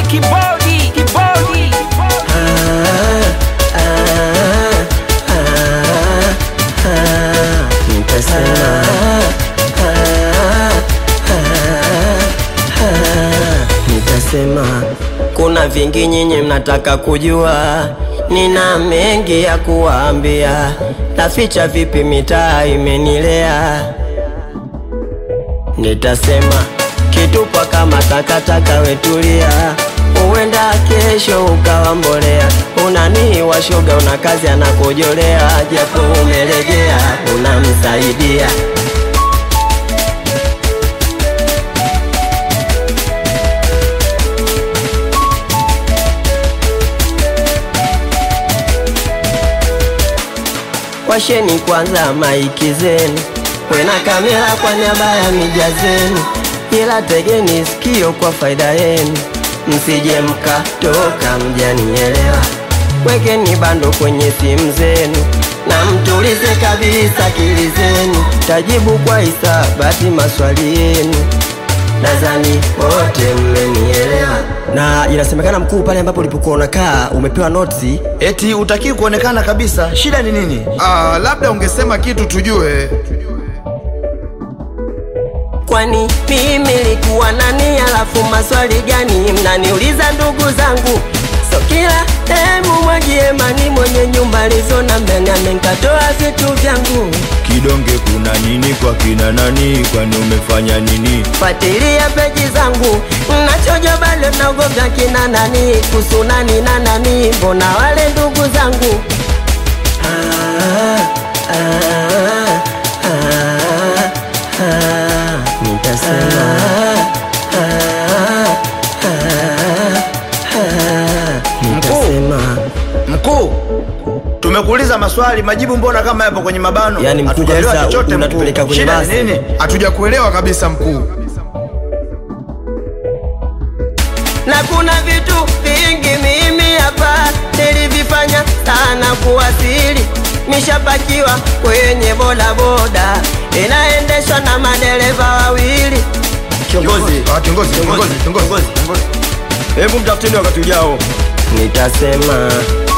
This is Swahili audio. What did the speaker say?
kibodi kibodi Nitasema Nitasema kuna vingi nyinyi mnataka kujua, nina mengi ya kuwaambia, naficha vipi mitaa imenilea. Nitasema kitupa kama takataka, wetulia, huenda kesho ukawa mbolea. Unanii washoga, una kazi anakojolea, japo umelegea, unamsaidia Washeni kwanza maiki zenu, wena kamera kwa niaba ya mija zenu, ila tegeni sikio kwa faida yenu, msije mkatoka mjanielewa. Wekeni bando kwenye simu zenu na mtulize kabisa akili zenu, tajibu kwa hisabati maswali yenu, nadhani wote mmenielewa. Na inasemekana mkuu, pale ambapo ulipokuwa unakaa umepewa notisi Eti utakii kuonekana kabisa, shida ni nini? Ah, labda ungesema kitu tujue. Kwani mimi likuwa nani? Alafu maswali gani mnaniuliza ndugu zangu? So kila demu mwagie mani mwenye nyumba lizona mbele amenkatoa vitu vyangu. Kidonge kuna nini kwa kina nani? Kwani umefanya nini? Fuatilia peji zangu nachojo bado naogopa kina nani kuhusu nani na nani, mbona wale ndugu zangu ah, ah, ah, ah, nitasema ah, ah, ah, nitasema Mkuu, tumekuuliza maswali, majibu mbona kama yapo kwenye mabano? Yani mkuu Hatujaelewa kabisa, chochote unatupeleka mkuu. kwenye Shida ni basi. nini? Hatuja kuelewa kabisa mkuu. na kuna vitu vingi mimi hapa nilivifanya sana kuwasili. Nishapakiwa kwenye bodaboda inaendeshwa na madereva wawili. Kiongozi, Ah, kiongozi, kiongozi, kiongozi. hebu mtafuteni wakati ujao. Nitasema